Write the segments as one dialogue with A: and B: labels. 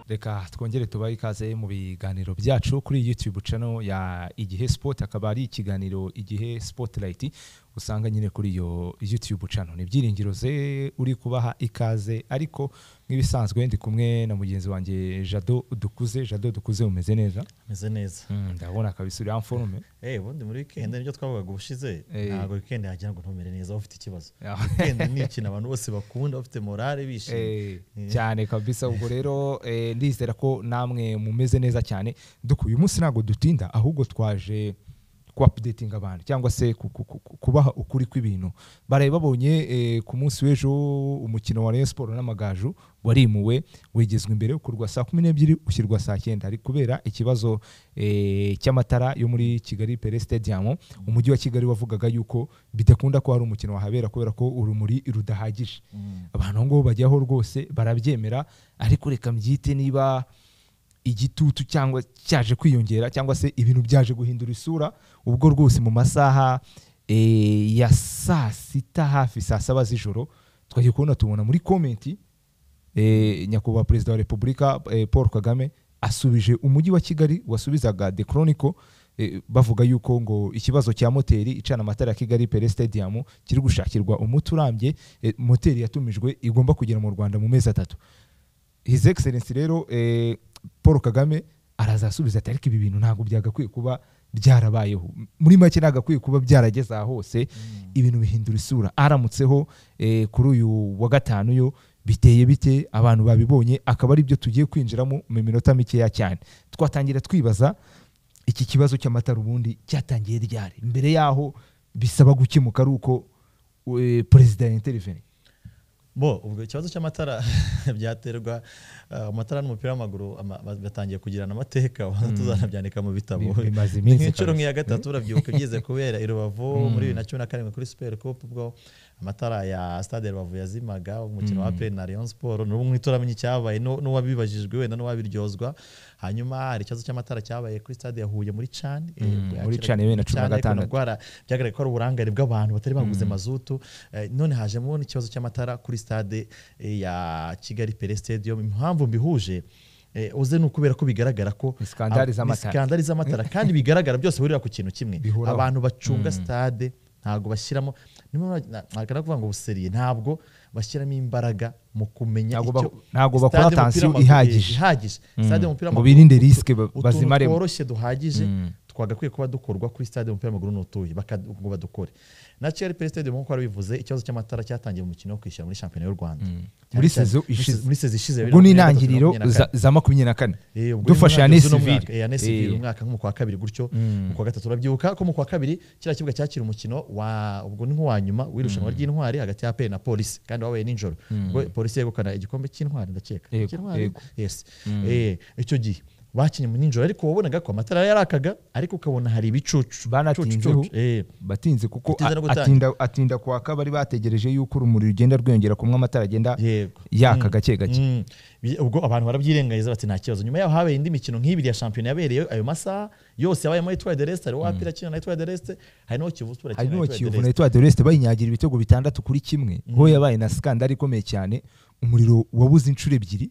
A: reka twongere tubahe ikaze mu biganiro byacu kuri youtube channel ya igihe sport akaba ari ikiganiro igihe spotlight usanga nyine kuri iyo youtube channel ni byiringiro ze uri kubaha ikaze ariko nk'ibisanzwe ndi kumwe na mugenzi wanjye jado dukuze jado dukuze umeze neza
B: meze neza
A: Mm, ndabona kabisa uri amforume
B: Eh ubundi muri weekend nibyo twavugaga ubushize
A: Eh.
B: ntabwo weekend yagira ngo ntumere neza ufite ikibazo weekend ni ikintu abantu bose bakunda bafite morale bishimye
A: Eh, cyane kabisa ubwo rero eh, ndizera ko namwe mumeze neza cyane duku uyu munsi ntabwo dutinda ahubwo twaje kuwapudetinga abantu cyangwa se ku- ku- ku- kubaha ukuri kw'ibintu baraye babonye eh, ku munsi w'ejo umukino wa Rayon Sport n'amagaju warimuwe wegezwa imbere ukorwa saa kumi n'ebyiri ushyirwa saa cyenda hari kubera ikibazo eh, cy'amatara yo muri Kigali Pele Stadium umujyi wa Kigali wavugaga yuko bidakunda ko hari umukino wahabera kubera ko urumuri rudahagije abantu aho ngaho bajyaho rwose barabyemera ariko reka mbyite niba igitutu cyangwa cyaje kwiyongera cyangwa se ibintu byaje guhindura isura ubwo rwose mu masaha eh, ya saa sita hafi saa saba z'ijoro twagiye kubona tubona muri komenti eh, nyakubahwa perezida wa repubulika eh, paul kagame asubije umujyi wa kigali wasubizaga the chronicle eh, bavuga yuko ngo ikibazo cya moteri icana amatara ya kigali pele stadium kiri gushakirwa umuti urambye eh, moteri yatumijwe igomba kugera mu rwanda mu mezi atatu his excellence rero eh, paul kagame arazasubiza ati ariko ibi bintu ntabwo byagakwiye kuba byarabayeho muri make nagakwiye kuba byarageze aha hose ibintu bihindura isura aramutseho eh, kuri uyu wa gatanu yo biteye bite abantu babibonye akaba ari byo tugiye kwinjiramo mu minota mikeya cyane twatangira twibaza iki kibazo cy'amatara ubundi cyatangiye ryari mbere yaho bisaba gukemuka ari uko eh, perezida yantereveni
B: bo ubwo ikibazo cy'amatara byaterwa eh, amatara n'umupira w'amaguru ama- ba- batangiye kugirana amateka tuzanabyandika mu bitabo
A: Bi- bimaze iminsi
B: nk'inshuro
A: kabisa.
B: nk'iya gatatu urabyibuka byeze kubera i rubavu muri bibiri na cumi na karindwi kuri super cup ubwo amatara ya stade ya rubavu yazimaga umukino wa pl na rayon sport n'ubu nk'ihita uramenya icyabaye n'u- n'uwabibajijwe wenda n'uwabiryozwa hanyuma hari ikibazo cy'amatara cyabaye kuri stade ya huye muri can eh,
A: Mm,
B: yakira-
A: muri Can bibiri na cumi na
B: Can, ariko
A: gatandatu.
B: ndwara byagaragaye ko ari uburangare bw'abantu batari baguze mazutu Eh, none hajemo n'ikibazo cy'amatara kuri stade eh, ya kigali pele stadium impamvu mbihuje eh, uze ni ukubera ko bigaragara ko
A: Ni skandali
B: ab-
A: z'amatara.
B: ni skandali z'amatara kandi bigaragara byose bihurira ku kintu kimwe
A: Bihuraho.
B: abantu bacunga stade ntabwo bashyiramo niyo mpamvu na- nagana kuvuga ngo buseriye ntabwo bashyiramo imbakara mu kumenya
A: Ntabwo
B: icyo-
A: bak- ntabwo bakora
B: stade y'umupira
A: attention
B: w'amaguru-
A: ihagije.
B: ihagije stade y'umupira
A: ngo
B: w'amaguru-
A: birinde risike ba-
B: utuntu
A: bazimaremo
B: tworoshye duhagije twagakwiye kuba dukorwa kuri stade umupira w'amaguru n'utuye baka- ngo badukore na Kigali Play Stadium nk'uko wari bivuze ikibazo cy'amatara cyatangiye mu mukino wo kwishyura muri shampiyona y'u Rwanda Cyane
A: Muri
B: cyane-
A: saison
B: muri
A: ishize.
B: saison- muri saison ishize
A: ubwo ni intangiriro za- za makumyabiri na kane dufasha ya
B: ya Nesivire
A: nesivire
B: umwaka nko mu kwa kabiri gutyo mu kwa gatatu urabyibuka ko mu kwa kabiri kiriya kibuga cyakira umukino wa ubwo ni nk'uwa nyuma w'irushanwa ry'intwari hagati ya PL na polisi kandi wabaye nijoro ubwo polisi yegukana igikombe cy'intwari ndakeka
A: Yego,
B: cy'intwari
A: yego.
B: yes Eh, icyo gihe bakinye mu nijoro ariko wabonaga ko amatara yarakaga ariko ukabona hari ibicucu
A: Banatinzeho.
B: Cucu, cucu. Eh,
A: batinze kuko
B: Batinze no
A: a-
B: gutangira.
A: atinda- atinda kwaka bari bategereje yuko urumuri rugenda rwiyongera kumwe amatara agenda
B: yego
A: yaka gake gake
B: Mm. Bi- ubwo abantu barabyirengagiza bati nta kibazo nyuma yaho habaye indi mikino nk'ibiri ya shampiyona yabereye ayo masaha yose yabayemo etwa de reste hariho apira kina na etwa de reste hari n'uwo kivu
A: hari
B: sport akina na
A: n'uwo
B: Etoile de
A: kiyovu na
B: Reste.
A: etwa de resite bayinyagira ibitego bitandatu kuri kimwe ho yabaye na skandari ikomeye cyane umuriro wabuze inshuro ebyiri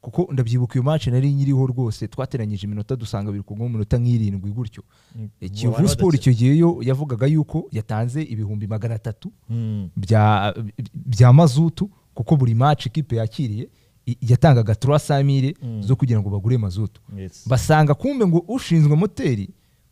A: kuko ndabyibuka iyo match nari nyiriho rwose twateranyije iminota dusanga biri kugwa mu minota nk'irindwi gutyo Eh, kiyovu
B: wari
A: sport
B: wadakira.
A: icyo gihe yo yavugaga yuko yatanze ibihumbi magana atatu
B: Mm.
A: bya, bya mazutu kuko buri match ikipe yakiriye i- yatangaga 300 mile zo kugira ngo bagure mazutu
B: Yes.
A: basanga kumbe ngo ushinzwe moteri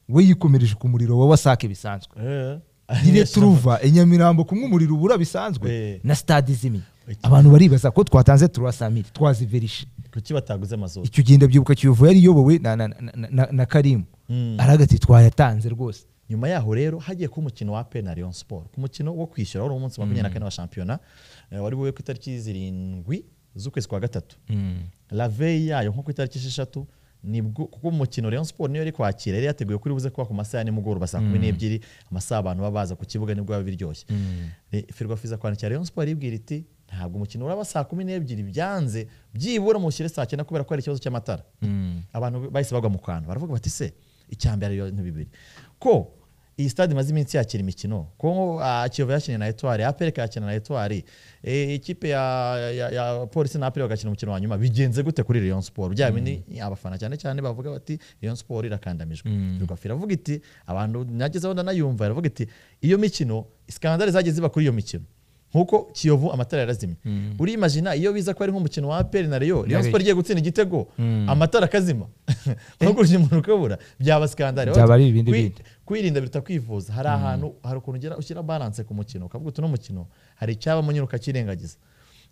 A: we yikomereje ku muriro wa wasake bisanzwe
B: Eh.
A: ire turuva i nyamirambo kumwe umuriro ubura bisanzwe
B: Eh.
A: na stade izimye
B: Iki-
A: abantu baribaza ko twatanze 300 mile twaziverishe
B: kuki bataguze amazuba
A: icyo gihe ndabyibuka kiyovu yari iyobowe na, na, na, na- na, na karimu
B: Mm.
A: aragati twayatanze rwose
B: nyuma yaho rero hagiye kuba umukino wa APR na Rayon Sport ku mukino wo kwishyura wari umunsi wa makumyabiri na kane wa shampiyona eh, wari buwe ku itariki zirindwi z'ukwezi kwa gatatu la veille yayo nko ku itariki esheshatu nibwo kuko umukino Rayon Sport niyo yari kwakira yari yateguye kuri buze kuba ku masaha ya nimugoroba saa kumi n'ebyiri amasaha abantu baba baza ku kibuga nibwo biba biryoshye Re- Ferwafiza kwandikira Rayon Sport iribwira iti ntabwo umukino uraba saa kumi n'ebyiri byanze byibura mushyire saa cyenda kubera ko hari ikibazo cy'amatara abantu bahise bagwa mu kantu baravuga bati se icyambere ibintu bibiri ko iyi stade imaze iminsi yakira imikino kongo ah, kiyovu yakiniye na etwari apereka yakina na etwari e, ikipe ya, ya, ya polisi na apere bagakina umukino wa nyuma bigenze gute kuri rayon sport bya bindi abafana cyane cyane bavuga bati rayon sport irakandamijwe rugafu iravuga iti abantu nagezeho ndanayumva iravuga iti iyo mikino skandale zagiye ziba kuri iyo mikino nkuko kiyovu amatara yarazimye urimajina iyo biza ko ari nk'umukino wa aperi na reyo reyo siporo igiye gutsinda igitego amatara akazima nkuko urya umuntu ukabura byaba skandale
A: Byaba ari ibindi
B: Kwi-
A: bindi.
B: kwirinda biruta kwivuza hari ahantu hari ukuntu ugera ushyira balance ku mukino ukavuga uti uno mukino hari icyabamo nyine ukakirengagiza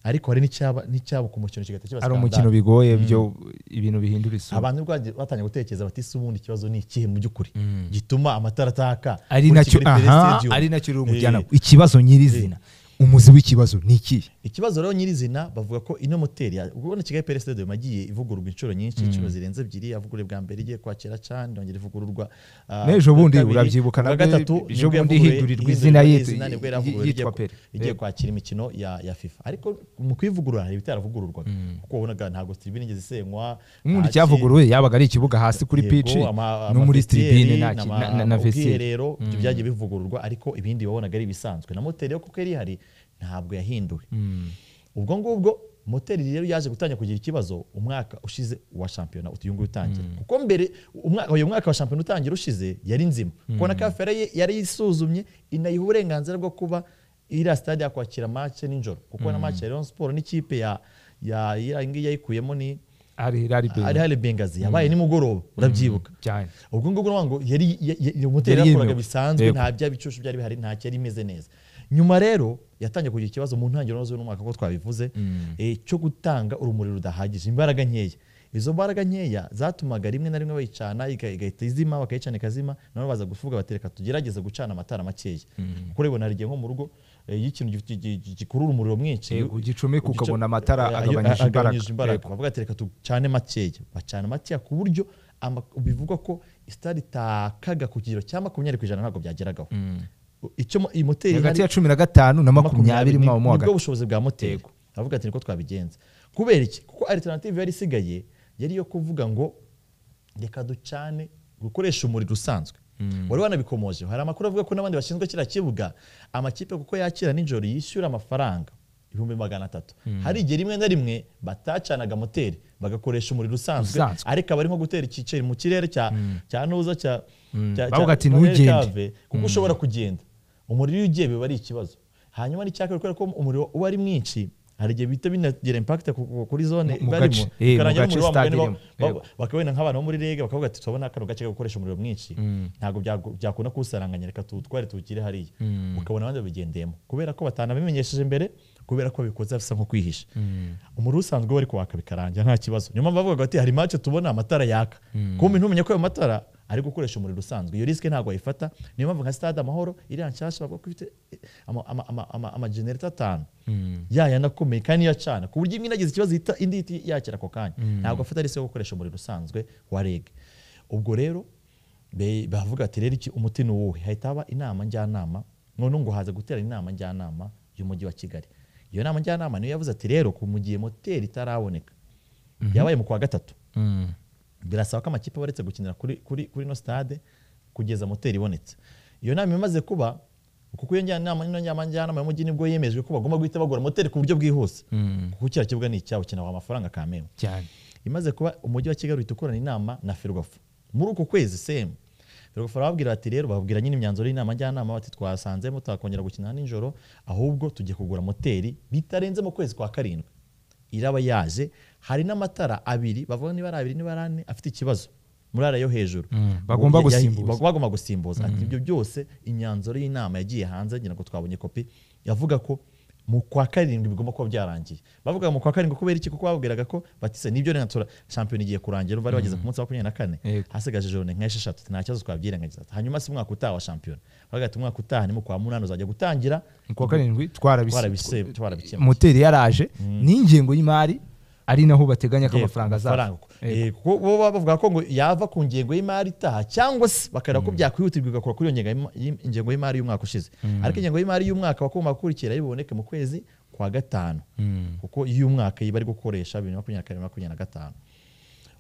B: ariko hari n'icyaba n'icyabo ku mukino kigahita kiba
A: ari
B: skandale.
A: umukino bigoye byo ibintu bihindura isura
B: abantu rwanjye batangiye gutekereza bati ese ubundi ikibazo ni ikihe mu by'ukuri gituma amatara ataka
A: ari
B: kuri
A: nacyo
B: Kigali Play
A: aha
B: Stadium?
A: ari nacyo rero umujyana
B: Eh,
A: ikibazo nyirizina umuzi w'ikibazo ni ikihe
B: ikibazo rero nyirizina bavuga ko ino moteri ya- ubona kigali pere stadium yagiye ivugururwa inshuro nyinshi inshuro zirenze ebyiri yavuguruwe bwa mbere igiye kwakira cyane yongera ivugururwa ah,
A: N'ejo bundi
B: kabiri,
A: urabyibuka
B: ubwa
A: nabwo
B: gatatu
A: ejo
B: nibwo
A: bundi
B: yavuguruwe-
A: ihindurirwa izina yitwa-
B: y'izina nibwo yaravuguruwe
A: yitwa
B: igiye-
A: Pele.
B: igiye
A: Eh.
B: kwakira imikino ya ya fifa ariko mu kwivugurura hari ibitaravugururwaga kuko wabonaga ntabwo tribune igeze isenywa
A: ubundi
B: nta ki-
A: cyavuguruwe yabaga ari ikibuga hasi kuri
B: Yego,
A: pici
B: ama-
A: no
B: ama
A: muri
B: vestiaire,
A: tribune nta ki-
B: n'ama-
A: na- na- na vesire
B: ubwiherero ibyo byagiye bivugururwa ariko ibindi wabonaga ari ibisanzwe na moteri yo kuko yari ihari ntabwo yahinduwe ubwo ngubwo moteri rero yaje gutangira kugira ikibazo umwaka ushize wa shampiyona uyu nguyu utangira kuko mbere umwaka uyu mwaka wa shampiyona utangira ushize yari nzima kuko na kafere ye yari yisuzumye inayiha uburenganzira bwo kuba iriya stade yakwakira mace nijoro kuko na mace ya Rayon Sport n'ikipe ya ya iriya ngiyi yayikuyemo ni
A: ari ari
B: ari hari bengazi yabaye nimugoroba urabyibuka
A: cyane
B: ubwo ngubwo urabona ngo yari ya- ya- ya- moteri
A: Yari
B: yakoraga
A: yemewe.
B: bisanzwe
A: Yego.
B: nta bya bicucu byari bihari nta cyari imeze neza nyuma rero yatangiye kugira ikibazo mu ntangiriro z'uyu mwaka ko twabivuze eh, cyo gutanga urumuri rudahagije imbaraga nkeya izo mbaraga nkeya zatumaga rimwe na rimwe bayicana iga- igahita izima bakayicana ikazima nabo baza gufuga batereka tugerageze gucana amatara makeya kuko urabibona hari igihe nko mu rugo eh, iyo ikintu gi- gi- gi- gikurura umuriro mwinshi
A: Yego, ugicomeka
B: ugico-
A: ukabona amatara
B: eh,
A: agabanyije imbaraga. Yego.
B: bavuga ati reka ducane makeya bacana makeya ku buryo ama- bivugwa ko stade itakaga ku kigero cya makumyabiri ku ijana ntabwo byageragaho icyo mo- iyi moteri
A: hagati
B: ihari-
A: ya cumi na gatanu na makumyabiri mwawo mo
B: nibwo
A: hagati
B: bushobozi bwa moteri avuga ati niko twabigenza kubera iki kuko alternative yari isigaye yari iyo kuvuga ngo reka ducane gukoresha umuriro usanzwe wari wanabikomojeho hari amakuru avuga ko n'abandi bashinzwe kiriya kibuga amakipe kuko yakira nijoro yishyura amafaranga ibihumbi magana atatu hari igihe rimwe na rimwe batacanaga moteri bagakoresha umuriro usanzwe
A: Usanzwe.
B: ariko aba ari nko gutera ikiceri mu kirere cya cya nuza cya cya-
A: Bavuga
B: cya-
A: ati,
B: cya
A: "Ntugende."
B: Velcave, kuko ushobora kugenda umuriro iyo ugiye biba ari ikibazo hanyuma n'icyaka kubera ko umuriro uba ari mwinshi hari igihe bihita binagira impact ku- ku- kuri zone
A: Mu- mu
B: barimo
A: gace, eh, mu
B: bikarangira
A: gace
B: n'umuriro wa
A: stade
B: mugani
A: irimo,
B: ba-
A: yego.
B: bakabona nk'abantu bo muri rege bakavuga ati turabona kano gace ko gukoresha umuriro mwinshi ntabwo byago- byakunda kuwusaranganya reka tuwutware tuwugire hariya ukabona abandi babigendeyemo kubera ko batanabimenyesheje mbere kubera ko babikoze bisa nko kwihisha umuriro usanzwe wari kuwaka bikarangira nta kibazo nyuma mpamvu bavuga bati hari mace tubona amatara yaka kumbe ntumenye ko ayo matara ari gukoresha umuriro usanzwe iyo risike ntabwo ayifata niyo mpamvu nka stade amahoro iriya nshyashya bavuga ko ifite ama- ama- ama- ama- amajenereta atanu yaya anakomeye kandi iyo acana ku buryo imwe inagize ikibazo ihita- indi ihita yakira ako kanya ntabwo afata risike yo gukoresha umuriro usanzwe wa reg ubwo rero be- bavuga ati rero iki umuti ni uwuhe hahita haba inama njyanama none ngo haza guterana inama njyanama y'umujyi wa kigali iyo nama njyanama niyo yavuze ati rero ku mu gihe moteri itaraboneka yabaye mu kwa gatatu birasaba ko amakipe aba aretse gukinira kuri kuri kuri ino stade kugeza moteri ibonetse iyo nama imaze kuba kuko iyo njyanama ino njyama- njyanama y'umujyi nibwo yemejwe ko bagomba guhita bagura moteri ku buryo bwihuse kuko kiriya kibuga ni icyabo kinawa amafaranga kamemwe
A: cyane
B: imaze kuba umujyi wa kigali uhita ukorana inama na ferwafu muri uko kwezi semu ferwafu barababwira bati rero bababwira nyine imyanzuro y'inama njyanama bati twasanze mutakongera gukina nijoro ahubwo tujye kugura moteri bitarenze mu kwezi kwa karindwi iraba yaje hari n'amatara abiri bavuga niba ari abiri niba ari ane afite ikibazo muri ariya yo hejuru
A: bagomba
B: Ya- ya-
A: gusimbuza.
B: bagomba gusimbuza ati ibyo byose imyanzuro y'inama yagiye hanze ngira ngo twabonye kopi yavuga ko mu kwa karindwi bigomba kuba byarangiye bavuga mu kwa karindwi kubera iki kuko babwiraga ko batise nibyo rero tura shampiyona igiye kurangira bari bageze ku munsi wa makumyabiri na kane
A: Yego.
B: hasigaje jone nka esheshatu nta kibazo twabyirengagiza hanyuma si umwaka utaha wa shampiyona bavuga ati umwaka utaha ni mu kwa munani uzajya gutangira
A: mu kwa karindwi twarabisi-
B: twarabise twarabikemura
A: moteri yaraje n'ingengo y'imari ari naho bateganya ko amafaranga azava Eh,
B: Eh, kuko bo baba bavuga ko ngo yava ku ngengo y'imari itaha cyangwa se bakareba ko byakwihutirwa igakora kuri iyo ngengo y'ima- y'im- ingengo y'imari y'umwaka ushize ariko ingengo y'imari y'umwaka wagomba gukurikira biboneke mu kwezi kwa gatanu kuko iy'umwaka iyi bari gukoresha bibiri na makumyabiri na kane bibiri na makumyabiri na gatanu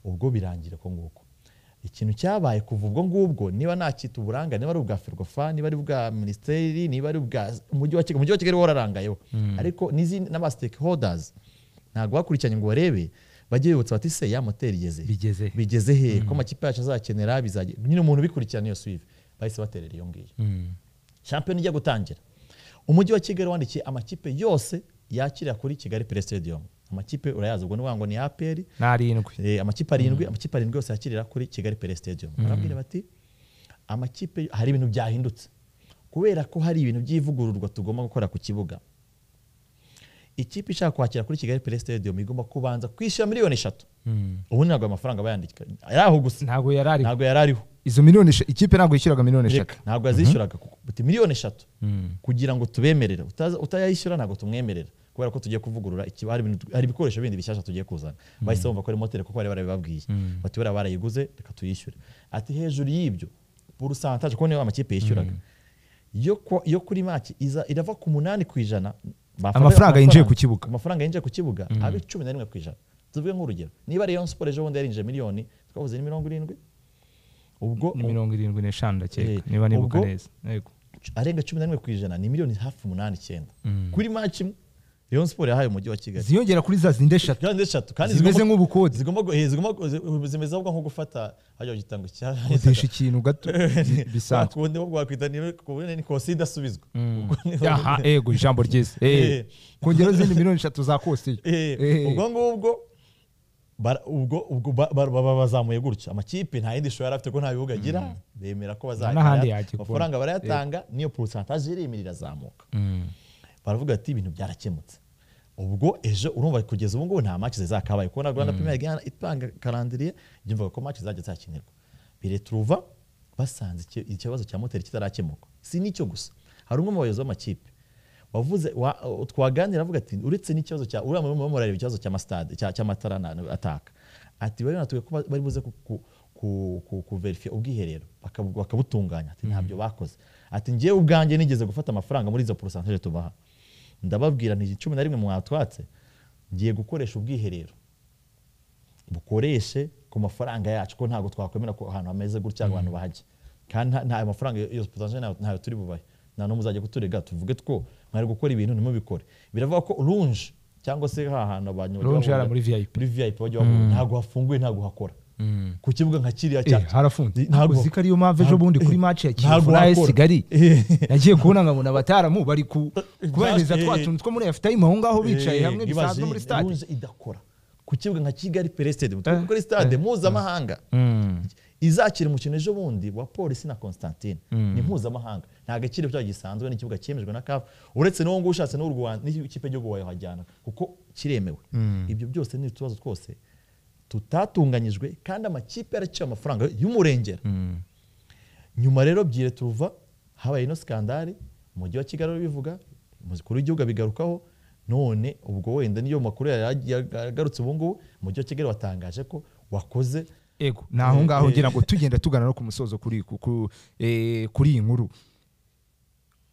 B: ubwo birangira uko nguko ikintu cyabaye kuva ubwo ngubwo niba ntacyita uburangare niba ari ubwa ferwafa niba ari ubwa minisiteri niba ari ubwa umujyi wa kigali umujyi wa kigali wararangayeho ariko n'izindi n'aba stakeholders ntabwo bakurikiranye ngo barebe bajye bibutsa bati se ya moteri igeze he?"
A: Bigeze he?
B: bigeze he ko amakipe yacu azakenera bizajya nyine umuntu ubikurikirana iyo swive bahise baterera iyo ngiyo shampiyona ijya gutangira umujyi wa kigali wandikiye amakipe yose yakirira kuri kigali pere stadium amakipe urayazi ubwo ni wa ngo ni apr
A: n'arindwi
B: Eh, amakipe arindwi amakipe arindwi yose yakirira kuri kigali pere stadium barabwira bati amakipe hari ibintu byahindutse kubera ko hari ibintu by'ivugururwa tugomba gukora ku kibuga ikipe ishaka kwakira kuri kigali pere stadium igomba kubanza kwishyura miliyoni eshatu ubu ntabwo ayo mafaranga aba yandika ari aho gusa
A: ntabwo yari ari
B: ntabwo yari ariho
A: izo miliyoni esha- ikipe ntabwo yishyuraga miliyoni eshatu
B: Reka, ntabwo yazishyuraga kuko buti miliyoni eshatu kugira ngo tubemerere Utaza- utayishyura ntabwo tumwemerera kubera ko tugiye kuvugurura ikiba- hari ibintu- hari ibikoresho bindi bishyashya tugiye kuzana bahise bumva ko ari moteri kuko bari barabibabwiye bati buriya barayiguze reka tuyishyure ati hejuru y'ibyo porusantaje kubona niyo amakipe yishyuraga yo ku- yo kuri maki iza- irava ku munani ku ijana bafata ayo
A: Amafaranga yinjiye ku kibuga.
B: amafaranga yinjiye ku kibuga abe cumi na rimwe ku ijana tuvuge nk'urugero niba rayon siporo ejo bundi yarinjije miliyoni twavuze ni mirongo irindwi ubwo
A: ni mirongo irindwi n'eshanu ndakeka
B: Eh,
A: niba nibuka
B: ubwo-
A: neza yego
B: arenga cumi na rimwe ku ijana ni miliyoni hafi umunani icyenda kuri maci imwe rayon siporo yahaye umujyi wa kigali
A: ziyongera kuri za zindi eshatu
B: kandi eshatu kandi
A: Zimeze
B: zigomba-
A: nk'ubukode.
B: zigomba gu- eh, zigomba gu- zi- zimeze ahubwo nko gufata hajya gitanga
A: kodesha ikintu gato bisanzwe
B: wakundi wo wakwita ni ku bunini ni kosida asubizwa Ubwo ni-
A: aha ego ijambo ryiza
B: Eh.
A: kongeraho izindi miliyoni eshatu za kosiyo
B: Eh,
A: Eh.
B: ubwo ngubwo bara- ubwo- ubwo ba- ba- ba- bazamuye gutya amakipe nta yindi shusho yari afite ko nta bibuga agira bemera ko
A: n'ahandi
B: bazajya
A: yajya
B: amafaranga barayatanga niyo porosantaje iremerera irazamuka baravuga ati ibintu byarakemutse ubwo ejo urumva kugeza ubu ngubu nta match zizakabaye kubona Rwanda Premier League yana- itanga karandiriye yumvaga ko match zajya zakinirwa bireturuva basanze iki- ikibazo cya moteri kitarakemuka si n'icyo gusa hari umwe mu bayobozi b'amakipe wavuze wa, twaganira avuga ati uretse n'ikibazo cya uriya murimo murareba ikibazo cya stade cya cy'amatara na- ataka ati bari banatuye ko ba- bari buze ku- ku- ku- ku- kuverifya ubwiherero bakabu- bakabutunganya ati ntabyo bakoze ati ngewe ubwanjye nigeze gufata amafaranga muri izo porosantaje tubaha ndababwira nti cumi na rimwe mwatwatse ngiye gukoresha ubwiherero bukoreshe ku mafaranga yacu ko ntabwo twakwemera ko ahantu hameze gutya abantu bahajya kandi nta- nta mafaranga yose potanje ntayo turi bubahe nta n'umwe uzajya kuturega tuvuge two mwari gukora ibintu ntimubikore biravuga ko runje cyangwa se ha hantu abantu bajya
A: Lounge hariya
B: bahurira-
A: muri VIP.
B: muri VIP bajya bahurira ntabwo hafunguye ntabwo hakora ku kibuga nka kiriya
A: Eh, harafunze ntabwo ziko ariyo mpamvu ejo bundi kuri match ya kivu
B: ntabwo
A: na
B: wakora.
A: Kigali
B: Eh.
A: nagiye kubona nkabona abataramu bari ku
B: Eh,
A: kubahiriza
B: eh.
A: twa tuntu two muri afitime aho ngaho bicaye
B: Eh,
A: hamwe
B: ibaze
A: bisanzwe muri
B: iyi
A: stade
B: Lounge idakora ku kibuga nka kigali pere stade
A: Eh,
B: kuri stade mpuzamahanga izakira umukino ejo bundi wa polisi na constantine ni mpuzamahanga nta gaciro cyayo gisanzwe n'ikibuga cyemejwe na kafu uretse n'uwo nguwo ushatse n'u Rwanda n'ikipe y'igihugu wayahajyana kuko kiremewe ibyo byose ni utubazo twose tutatunganyijwe kandi amakipe yaraciye amafaranga y'umurengera nyuma rero byire turuva habaye ino skandari umujyi wa kigali urabivuga umukuru w'igihugu abigarukaho none ubwo wenda niyo makuru yari yagarutse ubu ngubu umujyi wa kigali watangaje ko wakoze
A: ego ni aho ngaho
B: Eh, eh.
A: ngira ngo tugenda tugana no ku musozo kuri ku- ku- eh, kuri iyi nkuru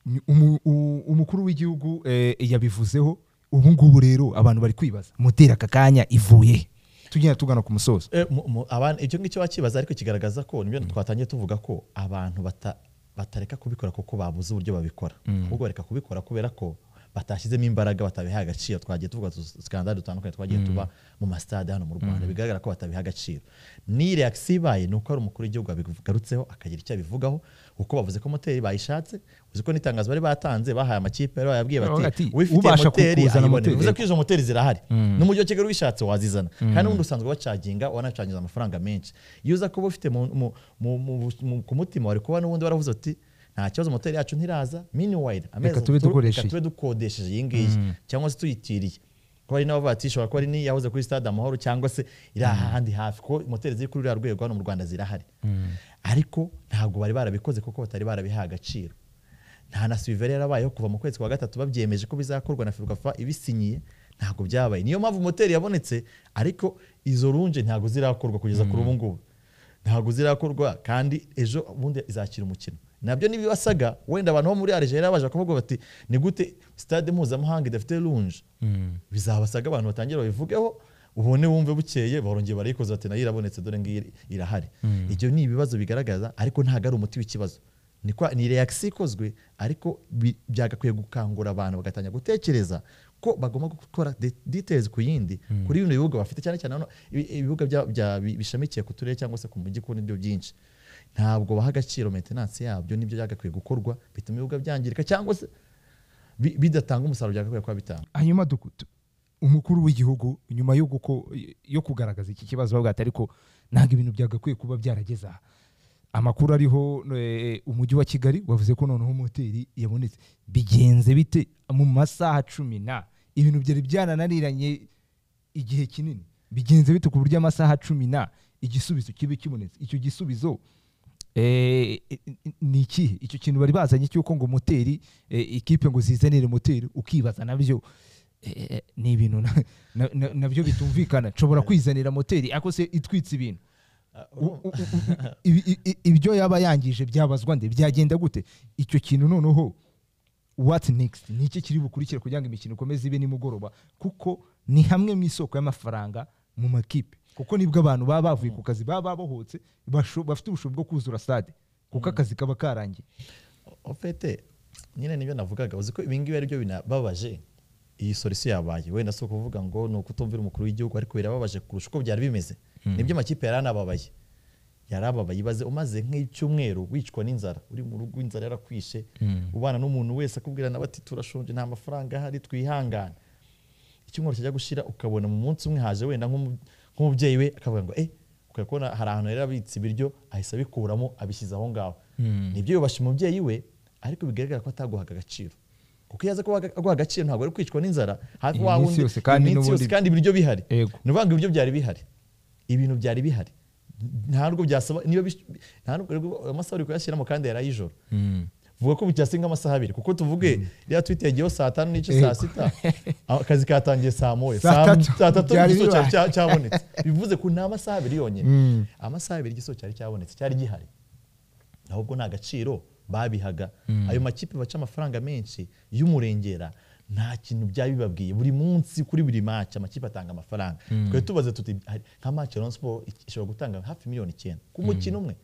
A: Ni umu- u- umukuru w'igihugu eh, yabivuzeho ubu ngubu rero abantu bari kwibaza moteri aka kanya ivuye he? tugenda tugana ku musozo
B: Eh, mu- mu- abantu icyo ngicyo bakibaza ariko kigaragaza ko nibyo twatangiye tuvuga ko abantu bata- batareka kubikora kuko babuze uburyo babikora ahubwo bareka kubikora kubera ko batashyizemo imbaraga batabihaye agaciro twagiye tuvuga skandali dutandukanye twagiye tuba mu masitade hano mu rwanda bigaragara ko batabiha agaciro ni reakisiyo ibaye ni uko hari umukuru w'igihugu wabigarutseho akagira icyo abivugaho kuko bavuze ko moteri bayishatse uzi ko n'itangazo bari batanze bahaye amakipe bari bayabwiye
A: Bavuga
B: bati
A: ati,
B: uwifitiye
A: ubasha
B: moteri
A: kuzana
B: ayibone
A: moteri."
B: bivuze ko izo moteri zirahari n'umujyi wa kigali wishatse wazizana kandi n'ubundi usanzwe bacaginga wanacaginga amafaranga menshi iyo uza kuba ufite mu- mu- mu- mu- mu- ku mutima wari kuba n'ubundi waravuze uti nta kibazo moteri yacu ntiraza miniwayire
A: Reka tube dukoresha iyi."
B: tube dukodesheje iyi ngiyi cyangwa se tuyitiriye kuko hari n'abavuga ati ishobora kuba ari n'iyahoze kuri stade amahoro cyangwa se iri ahandi hafi kuko moteri ziri kuri ruriya rwego hano mu rwanda zirahari ariko ntabwo bari barabikoze kuko batari barabihaye agaciro nta na sivere yarabayeho kuva mu kwezi kwa gatatu babyemeje ko bizakorwa na ferwafa ibisinyiye ntabwo byabaye niyo mpamvu moteri yabonetse ariko izo runje ntabwo zirakorwa kugeza kuri ubu ngubu ntabwo zirakorwa kandi ejo bundi izakira umukino nabyo n'ibibasaga wenda abantu bo muri Algeria baje kuvuga bati ni gute stade mpuzamahanga idafite runje bizabasaga abantu batangira babivugeho ubone wumve bukeye barongeye barayikoza bati nayo irabonetse dore ngiyi iri- irahari ibyo ni ibibazo bigaragaza ariko ntabwo ari umuti w'ikibazo ni kwa- ni reakisi ikozwe ariko bi- byagakwiye gukangura abantu bagatangira gutekereza ko bagomba gukora de- details ku yindi kuri bino bibuga bafite cyane cyane hano ibi- ibibuga bya- bya- bi- bishamikiye ku turere cyangwa se ku mujyi ku nibyo byinshi ntabwo baha agaciro maintenance yabyo nibyo byagakwiye gukorwa bituma ibibuga byangirika cyangwa se bi- bidatanga umusaruro byagakwiye kuba bitanga
A: hanyuma duku- tu- umukuru w'igihugu nyuma yo guko yo kugaragaza iki kibazo bavuga ati ariko ntabwo ibintu byagakwiye kuba byarageze aha amakuru ariho eh, umujyi wa kigali wavuze ko noneho moteri yabonetse bigenze bite mu masaha cumi na ibintu byari byarananiranye igihe kinini bigenze bite ku buryo amasaha cumi na igisubizo kibe kibonetse icyo gisubizo eh, ni ikihe icyo kintu bari bazanye cy'uko ngo moteri eh, ikipe ngo zizanire moteri ukibaza nabyo eh, ni ibintu na- na- na- nabyo bitumvikana nshobora kwizanira moteri ariko se itwitse ibintu U- u- u- ibi- i- i- ibyo yaba yangije byabazwa nde byagenda gute icyo kintu noneho what next ni iki kiri bukurikire kugira ngo imikino ikomeze ibe nimugoroba kuko ni hamwe mu isoko y'amafaranga mu makipe kuko nibwo abantu baba bavuye ku kazi baba babohotse basho- bafite ubushobozi bwo kuzura stade kuko akazi kaba karangiye
B: ofete nyine nibyo navugaga uzi ko ibingibi ari byo binababaje iyi solisiyo yabaye wenda si ukuvuga ngo ni ukutumvira umukuru w'igihugu ariko birababaje kurusha uko byari bimeze nibyo amakipe yari anababaye yarababaye ibaze umaze nk'icyumweru wicwa n'inzara uri mu rugo inzara yarakwishe ubana n'umuntu wese akubwira nawe ati turashonje nta mafaranga ahari twihangane icyumweru kijya gushira ukabona mu munsi umwe haje wenda nk'umu- nk'umubyeyi we akavuga ngo eh ukaba kubona hari ahantu yari abitse ibiryo ahise abikuramo abishyize aho ngaho nibyo yubasha umubyeyi we ariko bigaragara ko ataguhaga agaciro kuko iyo aza kuba aguha agaciro ntabwo ari kwicwa n'inzara hafi
A: Iminsi
B: wa wundi
A: yose kandi
B: iminsi yose
A: n'ubundi-
B: kandi ibiryo bihari
A: Yego.
B: ni ukuvuga ngo ibiryo byari bihari ibintu byari bihari nta nubwo byasaba niba bish- nta nubwo amasaha uri kuyashyiramo kandi yari ay'ijoro vuga ko bitasinga amasaha abiri kuko tuvuge rya tweet yagiyeho saa tanu n'igice saa
A: Yego.
B: sita akazi katangiye saa moya
A: Saa
B: saa
A: tatu.
B: saa tatu
A: Byari
B: igisubizo
A: bibaye.
B: cya- cya- cyabonetse bivuze ko ni amasaha abiri yonyine amasaha abiri igisubizo cyari cyabonetse cyari gihari ahubwo nta gaciro babihaga ayo makipe baca amafaranga menshi y'umurengera nta kintu byaba bibabwiye buri munsi kuri buri match amakipe atanga amafaranga twari tubaze tuti hari- nka match ya Rayon Sports ishobora gutanga hafi miliyoni icyenda ku mukino umwe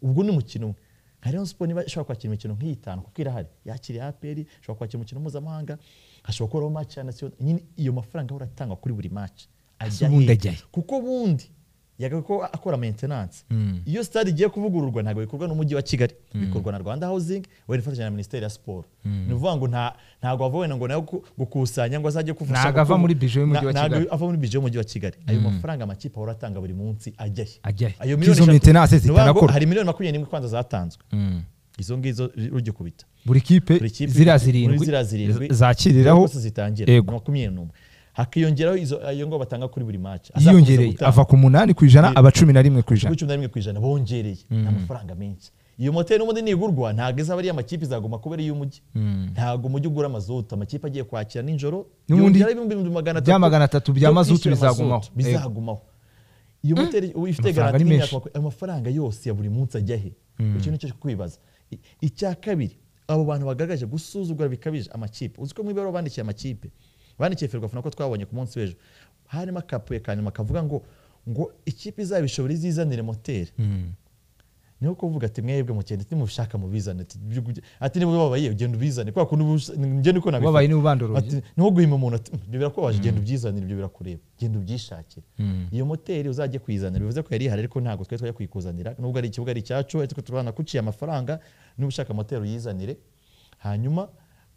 B: ubwo ni umukino umwe nka Rayon Sports niba ishobora kwakira imikino nk'iyitanu kuko irahari yakiriye APR ishobora kwakira umukino mpuzamahanga hashobora kubaho match ya National nyine iyo mafaranga ahora atangwa kuri buri match
A: Ese ubundi
B: hirya.
A: ajyahe?
B: kuko ubundi yagaga ko akora maintenance iyo stade igiye kuvugururwa ntabwo bikorwa n'umujyi wa kigali bikorwa na rwanda housing wenda ifatanyije na minisiteri ya siporo ni ukuvuga ngo nta- ntabwo ava wenda ngo nawe ku- gukusanya ngo azajye kuvusha
A: Ntabwo ava muri budget y'umujyi wa Kigali.
B: ava muri bije y'umujyi wa kigali ayo mafaranga amakipe ahora atanga buri munsi ajyahe
A: Ajyahe.
B: ayo
A: Ko
B: miliyoni
A: izo
B: eshatu-
A: maintenance
B: ni ukuvuga ngo
A: zitarakora.
B: hari miliyoni makumyabiri n'imwe kwanza zatanzwe izo ngizo rugikubita
A: buri kipe
B: buri kipe
A: ziriya
B: muri
A: zirindwi
B: ziriya zirindwi
A: zakiriraho
B: zose zitangira
A: Yego.
B: makumyabiri n'umwe hakiyongeraho izo ayo ngo batanga kuri buri match azakomeza
A: yiyongereye
B: gutanga.
A: ava ku munani ku ijana aba cumi na rimwe ku ijana
B: kuri cumi na rimwe ku ijana bongereye ni amafaranga menshi iyo moteri n'ubundi nigurwa ntabwo izaba ari iy'amakipe izaguma kuba ari iy'umujyi ntabwo umujyi ugura amazuta amakipe agiye kwakira nijoro
A: N'ubundi
B: yongeraho ibihumbi magana atatu
A: bya magana atatu bya
B: byo
A: mazutu
B: kwishyura
A: bizagumaho.
B: amazutu, bizagumaho iyo moteri ubu ifite
A: Amafaranga
B: garanti
A: ni
B: y'imyaka
A: menshi.
B: makumyabiri- ayo mafaranga yose ya buri munsi ajya he icyo nicyo cyo kwibaza I- icya kabiri abo bantu bagaragaje gusuzugura bikabije amakipe uzi ko mu ibaruwa bandikiye amakipe bandikiye ferwafuna ko twabonye ku munsi w'ejo harimo akapuye ka nyuma kavuga ngo ngo ikipe izabishobora izizanire moteri niho kuvuga ati mwebwe mugenda nimushaka mubizane ati ibyo ujye- ati niba ubabaye ugenda ubizane kubera ko n'ubu- ngende uko nabifata.
A: Ubabaye niwe ubandora
B: Ati, niho guhima umuntu ati "Mm, ibyo birakubabaje genda ubyizanire ibyo birakureba genda ubyishakire iyo moteri uzajya kuyizanira bivuze ko yari ihari ariko ntabwo twari twajya kuyikuzanira nubwo ari ikibuga ari icyacu ariko turanakuciye amafaranga niba ushaka moteri uyizanire hanyuma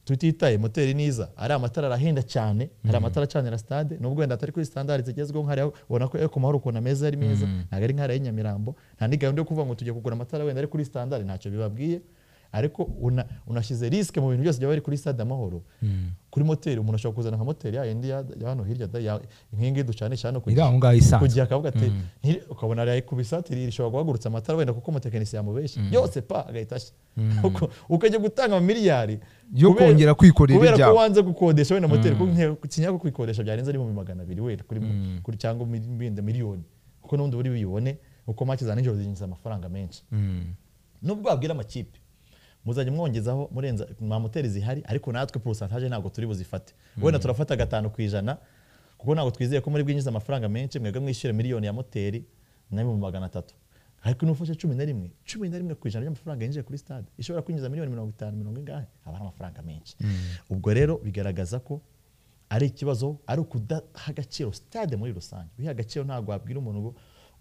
B: tutitaye moteri niza ari amatara arahenda cyane hari amatara acanira stade nubwo wenda atari kuri standard zigezweho nk'ariya ubona ko Eko mahoro ukuntu ameza ari meza ntabwo ari nk'ariya i Nyamirambo nta ni gahunda yo kuvuga ngo tujya kugura amatara wenda ari kuri standard ntacyo bibabwiye ariko una- unashyize risike mu bintu byose byaba biri kuri stade amahoro kuri moteri umuntu ashobora kuzana nka moteri ya yindi ya ya hano hirya da ya- nk'iyi ngiyi ducanisha hano ku
A: iri
B: gihe-
A: aho ngaho
B: ku
A: isanzwe
B: gihe akavuga ati "Ntiri- ukabona arayikubisa ati "Iri rishobora guhagurutsa amatara wenda kuko umutekinisiye yamubeshye yose pa agahita ashyira Uko- ukajya gutanga miliyari
A: Yo
B: kubera-
A: kongera kwikorera
B: kubera ko
A: ibyawe.
B: wanze gukodesha wenda moteri kuko nke- ikinya ko kuyikodesha byarenze n'ibihumbi magana abiri wenda kuri kuri cyangwa mil- wenda miliyoni kuko n'ubundi buri buyibone uko make za nijoro zinjiza amafaranga menshi nubwo wabwira amakipe muzajya mwongezaho murenza nta moteri zihari ariko natwe porosantaje ntabwo turi buzifate wenda turafata gatanu ku ijana kuko ntabwo twizeye ko muri bwinjiza amafaranga menshi mwebwe mwishyura miliyoni ya moteri na bihumbi magana atatu ariko n'ufashe cumi na rimwe cumi na rimwe ku ijana ry'amafaranga yinjiye kuri stade ishobora kwinjiza miliyoni mirongo itanu mirongo ingahe aba ari amafaranga menshi ubwo rero bigaragaza ko ari ikibazo ari ukudaha agaciro stade muri rusange uyiha agaciro ntabwo wabwira umuntu ngo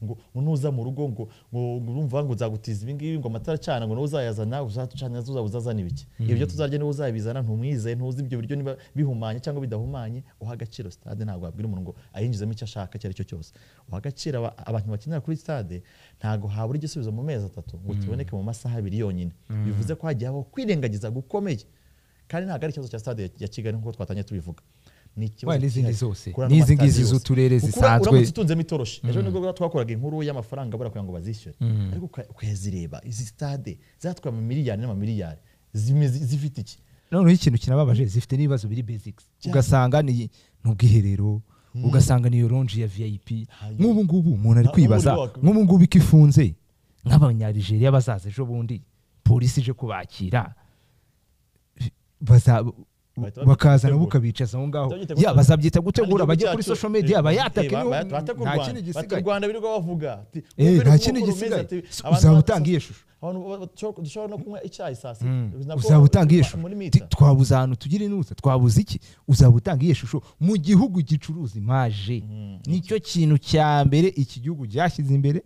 B: ngo nuza mu rugo ngo ngo urumva ngo nzagutiza ibi ngibi ngo amatara acana ngo nawe uzayazana uzatucana uzaba uzazana ibiki ibyo tuzarya niwe uzabizana ntumwizeye ntuzi ibyo biryo niba bihumanye cyangwa bidahumanye uha agaciro stade ntabwo wabwira umuntu ngo ayinjizemo icyo ashaka icyo ari cyo cyose uha agaciro aba- abantu bakinira kuri stade ntabwo habura igisubizo mu mezi atatu ngo kiboneke mu masaha abiri yonyine bivuze ko hagiye habaho kwirengagiza gukomeye kandi ntabwo ari ikibazo cya stade ya- ya kigali nk'uko twatangiye tubivuga ni ikibazo
A: Waya n'izindi
B: cyihariye.
A: zose.
B: Kuri ano
A: N'izi ngizi
B: matasiyo yose.
A: z'uturere
B: Kuko ura-
A: zisanzwe.
B: uramutse utunzemo itoroshi ejo nibwo bwa- twakoraga inkuru y'amafaranga bara kugira ngo bazishyure ariko uka- ukayazireba izi stade zatwaye amamiliyari n'amamiliyari zimeze- zifite iki
A: noneho ikintu kinababaje zifite n'ibibazo biri basics ugasanga ni n'ubwiherero ugasanga niyo longe ya vip
B: Hanyuma.
A: nk'ubu ngubu umuntu ari
B: Na-
A: kwibaza
B: ubundi wakwibaza.
A: nk'ubu ngubu iko ifunze nk'abanyarigeria bazaza ejo bundi polisi ije kubakira baza-
B: Bahita
A: bakazana
B: babyita
A: bukabicaza aho ngaho
B: Babyita
A: ya
B: gutegura.
A: bazabyita gutegura
B: Igihugu
A: bajye kuri
B: cyacu,
A: social media
B: eh,
A: bayatake
B: eh,
A: niho
B: ba- batake u
A: nta
B: Rwanda.
A: kindi
B: Batake u
A: gisigaye
B: Rwanda birirwa bavuga ati,
A: Eh,
B: wumve
A: nta
B: n'uko
A: kindi
B: uko rumeze,
A: gisigaye.
B: ati,
A: S-
B: abantu
A: uzaba
B: ba-
A: utanga iyo shusho.
B: abantu ba- dushobora- dushobora no kunywa icyayi saa sita
A: Mm.
B: Nako-
A: uzaba utanga iyo
B: ba-
A: shusho
B: muri
A: Ti-
B: mita.
A: twabuze ahantu tugire inuza twabuze iki uzaba utanga iyo shusho mu gihugu gicuruza imaje nicyo kintu cya mbere iki gihugu cyashyize imbere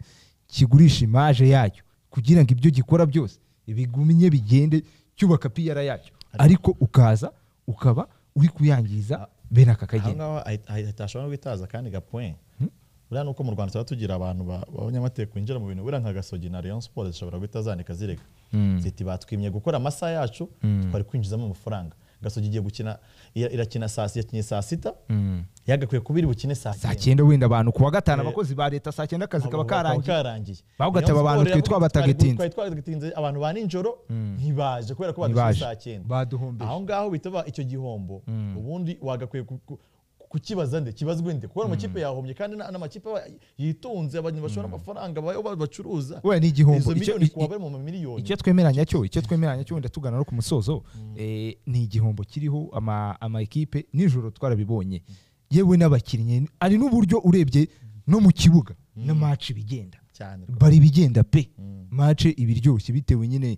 A: kigurisha imaje yacyo kugira ngo ibyo gikora byose ibigumye bigende cyubaka piyara yacyo ariko ukaza ukaba uri kuyangiza bene aka
B: aho
A: kageni
B: ngaho ahita- ahita ashobora no guhitaza kandi gapoin buriya ni uko mu rwanda tuba tugira abantu ba- b'abanyamategeko binjira mu bintu buriya nka gasogi na leon sport zishobora guhita zanika zirega ziti batwimye gukora amasaha yacu twari kwinjizamo amafaranga gasogi igiye gukina ira- irakina saa si- yakinye saa sita yagakwiye kuba iri bukine saa
A: saa
B: cyenda
A: cyenda wenda abantu ku wa gatanu
B: Eh,
A: abakozi ba leta saa cyenda akazi kaba
B: Abo bakaba
A: karangiye
B: karangiye
A: Bavuga ati,
B: Rayon
A: aba bantu
B: Sport
A: twe
B: yavuga ati,
A: twabatagetinze.
B: twari twabatagetinze abantu ba nijoro ntibaje kubera ko
A: Ntibaje.
B: badashyize saa cyenda
A: Baduhombeje.
B: aho ngaho bita ba- icyo gihombo ubundi wagakwiye ku- ku- kukibaza nde kibazwe nde kubera amakipe yahomye kandi na- n'amakipe aba yitunze abantu bashora amafaranga bayo ba- bacuruza
A: we ni igihombo
B: izo
A: Icyo-
B: miliyoni
A: i- i-
B: kuwa bari mu mamiliyoni
A: icyo twemeranya cyo icyo twemeranya cyo wenda tugana no ku musozo eh, ni igihombo kiriho ama ama ekipe nijoro twarabibonye yewe n'abakinnyi ari n'uburyo urebye no mu kibuga na match bigenda
B: cyane
A: bari bigenda pe match ibiryoshye bitewe nyine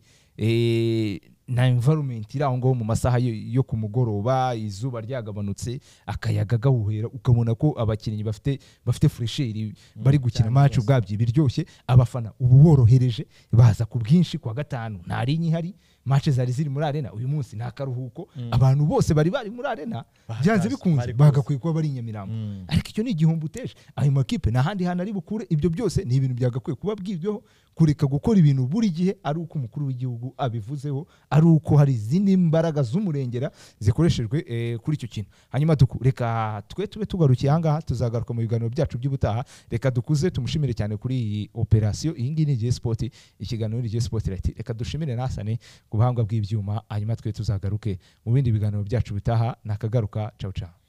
A: eh, na environment iri aho ngaho mu masaha yo, yo ku mugoroba izuba ryagabanutse akayaga gahuhera ukabona ko abakinnyi bafite bafite fresheri bari gukina
B: cyane
A: match
B: rwose.
A: ubwabyo biryoshye abafana ubu borohereje baza ku bwinshi kuwa gatanu nta linya ihari match zari ziri muri arena uyu munsi nta karuhuko abantu bose bari bari muri arena
B: Bari
A: byanze
B: kuza,
A: bikunze
B: bari kuza.
A: bagakwiye kuba bari i nyamirambo ariko icyo ni igihombo uteje ayo makipe nta handi hantu ari bukure ibyo byose ni ibintu byagakwiye kuba bwibweho kureka gukora ibintu buri gihe ari uko umukuru w'igihugu abivuzeho ari uko hari izindi mbaraga z'umurengera zikoreshejwe eh, kuri icyo kintu hanyuma duku reka twe tube tugarukiye ahangaha tuzagaruka mu biganiro byacu by'ubutaha reka dukuze tumushimire cyane kuri iyi operasiyo iyi ngiyi ni igihe sipoti ikiganiro ni igihe sipoti rayiti reka dushimire nasane ku buhanga bw'ibyuma hanyuma twe tuzagaruke mu bindi biganiro byacu bitaha nakagaruka cawu cawu